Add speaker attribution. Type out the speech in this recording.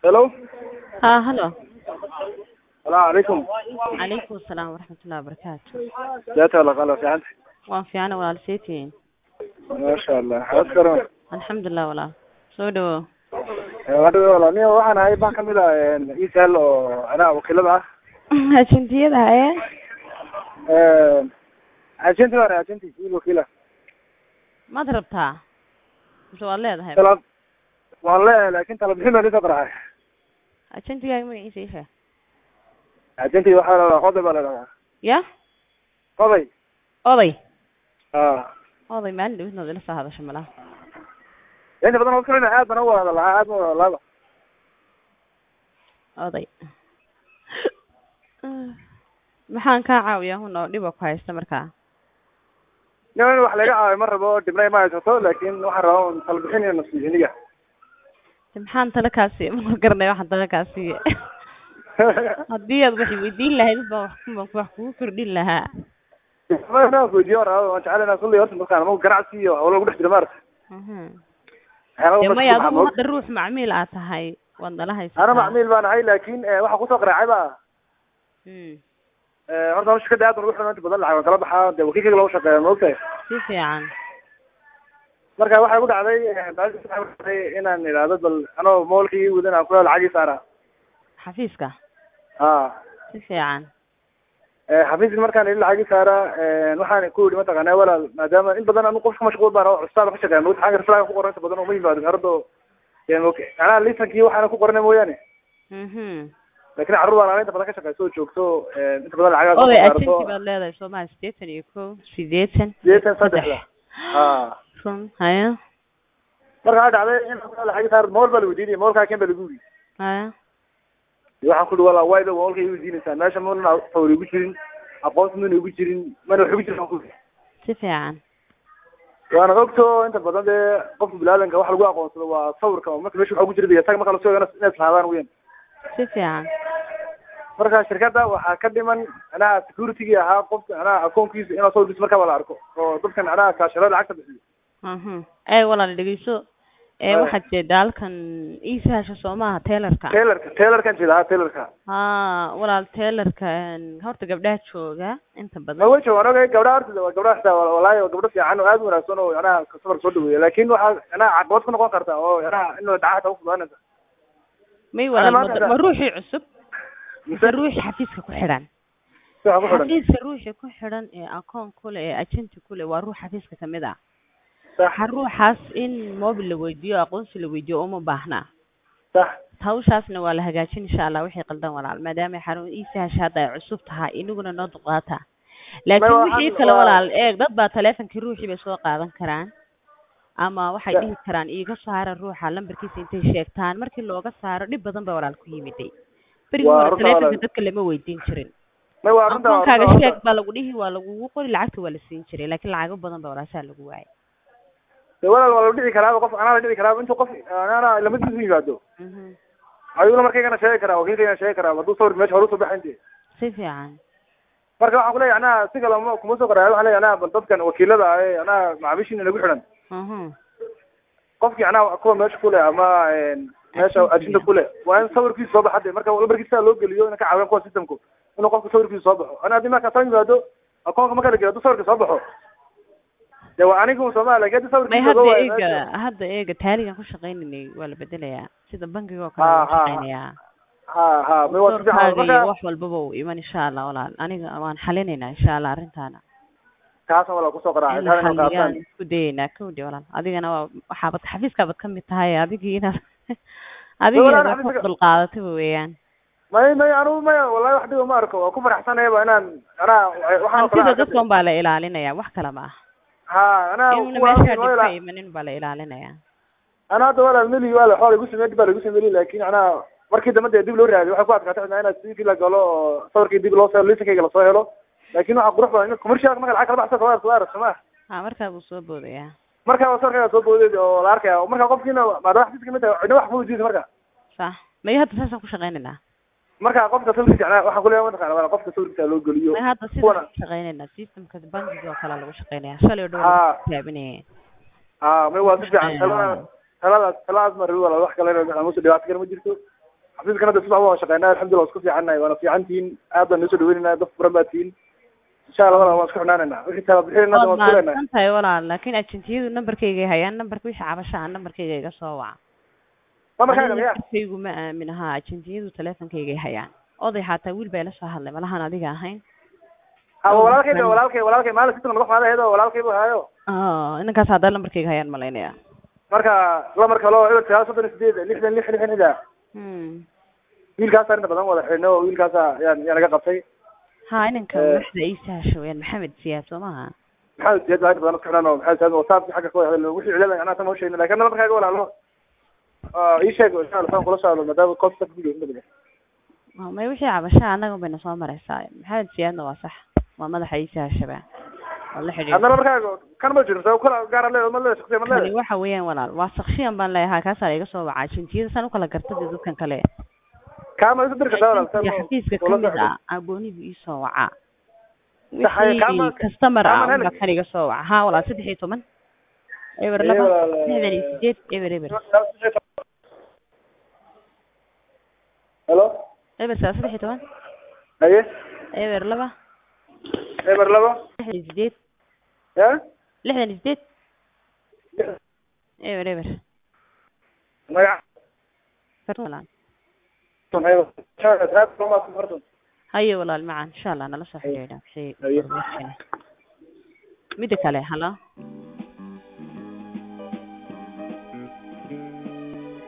Speaker 1: hello
Speaker 2: ها هلا
Speaker 1: salaamu calaykum
Speaker 2: عليكم السلام ورحمة الله وبركاته
Speaker 1: seeta wala qalo fiicanta
Speaker 2: waan fiicana walaal seetiin
Speaker 1: maasha allah xabad karan
Speaker 2: alxamdulilah walaal soo dhawo
Speaker 1: hadhawe wala ni waxaan ahay baa kamid ah isal oo anaa wakiilada ah
Speaker 2: ajentiyada haye
Speaker 1: agenti baan agenti wiil wakiila
Speaker 2: maad rabtaa mise waad leedahay
Speaker 1: talab waan leeyahay laakin tala bixin baan isoo qaraxay
Speaker 2: ajentigaaga magaciisa isha
Speaker 1: agenti waxaa la dhahaa qoday baa la dhahaa
Speaker 2: ya
Speaker 1: qoday
Speaker 2: oday
Speaker 1: a
Speaker 2: oday maalin dhawid nood ila soo hadasha malaha
Speaker 1: inta badan oo kalena aad baan u wada lahaa aad baan u wada laaba
Speaker 2: oday maxaan kaa caawiyaa hun oo dhiba ku haysta markaa
Speaker 1: nin in wax laga caawiyo ma rabo dhibnay ma haysato laakin waxaan rabaa un tala bixin iyo nasiixiniga
Speaker 2: de maxaan tala kaa siiya ma garanay waxaan tala kaa siiya haddii aad wax weydiin lahayd baan wax ku- baan wax kugu kordhin lahaa
Speaker 1: inaan weydiyo waan rabaa waan jecel inaan kulli horta markaan ama ganacsi iyo hawlo lagu dhex jiro maarata
Speaker 2: Mhm.
Speaker 1: waxyaaba
Speaker 2: dee
Speaker 1: badan
Speaker 2: maya
Speaker 1: ku
Speaker 2: adigu
Speaker 1: maxamuud.
Speaker 2: hadda ruux macmiil aad tahay waad nala haysataa
Speaker 1: ana macmiil baan ahay laakin waxaa kusoo qaraacay ba
Speaker 2: Mm.
Speaker 1: horta hawsha shirkada aad baan ugu xidhan inta badan lacag waan kala baxaa dee wakiilkayga lagu shaqeeya ma ogtahay
Speaker 2: si fiican
Speaker 1: marka waxay ku dhacday baashi waxay ku dhacday inaan idhaahdo bal anoo moolkii wadan aan kula lacagii saara
Speaker 2: xafiiska
Speaker 1: ha
Speaker 2: si fiican
Speaker 1: xafiiska markaan ili lacagii saara waxaan ku yidhi mataqaana walaal maadaama in badan anu qofka mashquul baan oo custaada ka shaqeeya mogta xagga raslaaga ku qoran inta badan uma yimaado harado macnaha lisankii waxaana ku qorana mooyaane
Speaker 2: mhm
Speaker 1: lakin carruur baan ana inta badan ka shaqeyso oo joogto inta badan lacagaha
Speaker 2: oday
Speaker 1: saarto
Speaker 2: agenti baad leedahay soomaa sideetan iyo ko sideetan
Speaker 1: sideetan saddexda ha
Speaker 2: run haya
Speaker 1: marka waxaa dhacday in kula lacagii saar mool baa la weydiinaya moolkaa ken baa lagu yidhi
Speaker 2: haya
Speaker 1: waxaan ku ihi wala wayba moolka i weydiinaysaa meesha mana fawr igu jirin aqoonsi mana igu jirin mana wax igu jirin aan ku ihi
Speaker 2: si fiican
Speaker 1: waana ogto inta badan dee qofka bilaadanka wax lagu aqoonsado waa sawirka oo marka meesha waxa ugu jira iyo isaga marka lasoo inay islaadaan weyan
Speaker 2: si fiican
Speaker 1: marka shirkadda waxaa ka dhiman macnaha security-gii ahaa qofka macnaha akoonkiisa inuu sawirkiisa markaba la arko oo dadka macnaha kaashiro lacagta bixiyo
Speaker 2: mhm ee walaal dhegeyso ee
Speaker 1: Haya.
Speaker 2: waxaad jeedaa halkan iisahasha soo maaha tailerka
Speaker 1: tailorka tailorkan jeeda ha tailorka
Speaker 2: ha walaal tailerka horta gabdhaha jooga inta
Speaker 1: ma
Speaker 2: badan
Speaker 1: wejo waan ogay gabdhaha horta waa gabdhaha xitaa walaahi waa gabdho fiican oo aad u wanaagsan oo macnaha safarka soo dhaweeya laakin waxaa macnaha caqabad ku noqon karta oo macnaha in dacaha taa ufudaanaysa
Speaker 2: may walaal
Speaker 1: maanta
Speaker 2: ma
Speaker 1: da-
Speaker 2: ma ruuxii cusub mise
Speaker 1: mise
Speaker 2: ruuxii xafiiska ku xidhan
Speaker 1: si waxa ku xidhan
Speaker 2: xafiiska ruuxii ku xidhan ee akoon kule ee agenti kule waa ruux xafiiska kamid ah
Speaker 1: sax
Speaker 2: waxa ruuxaas in mobil la weydiiyo aqoonsi la weydiiyo uma baahna
Speaker 1: sax
Speaker 2: hawshaasna waa la hagaajin insha allah wixii qaldan walaal maadaama xarun iisahasha hadda ay cusub tahay inaguna noo duqaata laakiin
Speaker 1: waxaan-
Speaker 2: wixii kale
Speaker 1: waa-
Speaker 2: walaal eeg dad baa taleefonkii ruuxii bay soo qaadan karaan ama waxay
Speaker 1: Ya.
Speaker 2: dhihi karaan iiga soo hara ruuxa lambarkiisa intay sheegtaan markii looga saaro dhib badan ba walaal ku yimiday berigi
Speaker 1: Waa
Speaker 2: hore
Speaker 1: runta
Speaker 2: taleefonka
Speaker 1: walaal.
Speaker 2: dadka lama weydiin jirin
Speaker 1: may waa arrinta waa
Speaker 2: akoonkaaga
Speaker 1: arrinta-
Speaker 2: sheeg baa lagu dhihi waa lagugu qori lacagta waa la siin jiray laakiin lacago badan ba walaasaa lagu waayay
Speaker 1: dee walaal waa la dhici karaaba qof anaa la dhici karaaba intuu qof anaa lamadiisu yimaado
Speaker 2: Mhm.
Speaker 1: ayuuna markaygana sheegi karaa wakiilkaygana sheegi karaa hadduu sawir meesha hore usoo baxa inti
Speaker 2: si fiican
Speaker 1: marka waxaan kuleeyahay anaa si kale ma kuma soo qoraayo waxaan leeyahay anaa bal dadkan wakiilada ah ee anaa macaamiishiina nagu xidhan
Speaker 2: Mhm.
Speaker 1: qofkii anaa kuwa meesha kule ama meesha ajinta kule waa in sawirkiisa soo baxa de marka lambarkiisa loo geliyo ina ka caawiyaan kuwa systemku inuu qofka sawirkiisa soo baxo ana haddii markaa soo yimaado akoonka marka la geliyo hadduu sawirka soo baxo dee waa anigu sooma lakin haddii
Speaker 2: may
Speaker 1: sawirkiisa
Speaker 2: hadda
Speaker 1: loo waayo
Speaker 2: eega
Speaker 1: meesha-
Speaker 2: hadda eega taaligan ku shaqaynaynay waa la bedelayaa sida bankiga oo
Speaker 1: Ha,
Speaker 2: kale waa
Speaker 1: ha, ha.
Speaker 2: shaqaynayaa
Speaker 1: ha ha may waa si fiican
Speaker 2: doorkaaga iyo
Speaker 1: marka
Speaker 2: wax walbaba uu iman insha allah walaal aniga waan xalinaynaa insha allah arrintaana
Speaker 1: kaasan walaa kusoo qaraacay
Speaker 2: in la
Speaker 1: taan inuu
Speaker 2: xaliyaan
Speaker 1: kaasaan
Speaker 2: isku dayaynaa kawdi walaal adigana waa waxaabad xafiiskaabaad kamid tahay adigii inaad adigii
Speaker 1: walaal
Speaker 2: inaad wax
Speaker 1: xafiiska-
Speaker 2: ku dulqaadataba weeyaan
Speaker 1: may may anigu maya wallahi wax dhiba ma arko waa ku faraxsanayaba inaan anaa waxaan
Speaker 2: hantida dadkan baa la ilaalinaya wax kale ma ah
Speaker 1: ha anaa
Speaker 2: inuna
Speaker 1: kuwa
Speaker 2: meeshaa
Speaker 1: halkan
Speaker 2: dhib
Speaker 1: waa
Speaker 2: ka
Speaker 1: ila-
Speaker 2: imanin baa la ilaalinaya
Speaker 1: ana hadda walaal meli waa la xool igu sameeyay dib baa lagu sameeyay laakiin anaa markii dambe dee dib loo raadiyo waxay ku adkaatay cidna inaad sidii la galo oo sawirkii dib loo soo liisankayga lasoo helo laakiin waxaa qurux badan in commercial marka lacag kala baxsa soo soo arag soma
Speaker 2: ha markaa buu soo boodayaa
Speaker 1: marka sawirkayga soo boodeed oo la arkaya marka qofkiina maadaama xafiiska kamid tahay cidna wax ma weydiisa marka
Speaker 2: sax mayo hadda saasaan ku shaqaynaynaa
Speaker 1: marka qofka sawirkiisa anaa waxaan kuleeyahay mataqaana walaal qofka sawirkiisa loo geliyo
Speaker 2: may hadda
Speaker 1: kuwana
Speaker 2: sidaan ku shaqaynaynaa systemka bankiga oo kale lagu shaqaynaya shalay oo dhow
Speaker 1: Ha.
Speaker 2: lagu tijaabinaya
Speaker 1: ha may waa si fiican taladaas taladaas taladaas ma rabi walaal wax kale aan musu dhibaato kale ma jirto xafiiskan hadda subax waa shaqeynaa alxamdulillah waa isku fiicannahay waana fiican tihiin aad baan noo soo dhaweynayna dad furan baa tihiin insha allah walaal waan isku xidhnaanayna wixii tala bixinayna
Speaker 2: waad
Speaker 1: waan isku leenahay
Speaker 2: mahadsan tahay walaal laakiin ajentiyadu nambarkayga hayaan nambarka wixii cabashaha nambarkayga iga soo waca
Speaker 1: namarkaaga
Speaker 2: Aniga
Speaker 1: miya
Speaker 2: nambarkaygu ma aamin ahaa ajentiyadu teleefonkayga hayaan oday xataa wiil baa ila soo hadlay malahan adiga ahayn
Speaker 1: ha waa walaalkay ba walaalkay walaalkay maalin sitan madax maada heedo walaalkay bu haayo
Speaker 2: Ah, inankaas haddaa nambarkayga hayaan malaynaya
Speaker 1: marka lamarka loo eber sagaal soddon iyo sideed lixdan lix lixdan ida
Speaker 2: Hmm.
Speaker 1: wiilkaasa inta badan wada xidhno wiilkaasa yaan yaa naga qabtay
Speaker 2: ha inanka
Speaker 1: Eh.
Speaker 2: madaxda iisa hasho weyaan maxamed siyaad soo maaha
Speaker 1: maxamed siyaad baa inta badan isku xidhano maxamed siyaad whatsappki xagga ka wada hadalno wixii cilada anaa tan hawshayna lakin namarkaaga walaalo Ah, ii sheeg insha allah saan kula soo hadlo maadaama koobta video inta badan
Speaker 2: Ah, may wixii cabashaha annaga bayna soo mareysaa maxamed siyaadna waa sax waa madaxa iisa hashaba waa la xidhiidh
Speaker 1: hadna namarkaaga kan ma jiro sa kala gaara le ma le shaksiya ma
Speaker 2: kani
Speaker 1: le
Speaker 2: waxa weeyaan walaal waa sakshiyan baan leeyahay kaasaa iga soo wacaa jintiyada saan ukala gartadi dadkan kale
Speaker 1: kaama isu diri kartaa walaal saan
Speaker 2: Agentiga xafiiska
Speaker 1: ula
Speaker 2: kamid
Speaker 1: socdo.
Speaker 2: ah aboonibu ii soo wacaa
Speaker 1: Saxay,
Speaker 2: wixii
Speaker 1: kama-
Speaker 2: customer ah
Speaker 1: kama
Speaker 2: unbaa
Speaker 1: heli.
Speaker 2: kan iga soo waca ha walaal saddex iyo toban eber
Speaker 1: Ee,
Speaker 2: laba
Speaker 1: walaal,
Speaker 2: lixdan iyo sideed eber eber
Speaker 1: helo
Speaker 2: eber saa saddex iyo toban
Speaker 1: haye
Speaker 2: eber laba
Speaker 1: eber labo
Speaker 2: lixdan iyo sideed
Speaker 1: ya
Speaker 2: lixdan iyo sideed eber eber
Speaker 1: magac
Speaker 2: fartan walaal
Speaker 1: haye
Speaker 2: haye walaal macaan insha allah nala soo xidhiidha wixii
Speaker 1: Haye.
Speaker 2: information ah. mida kale halo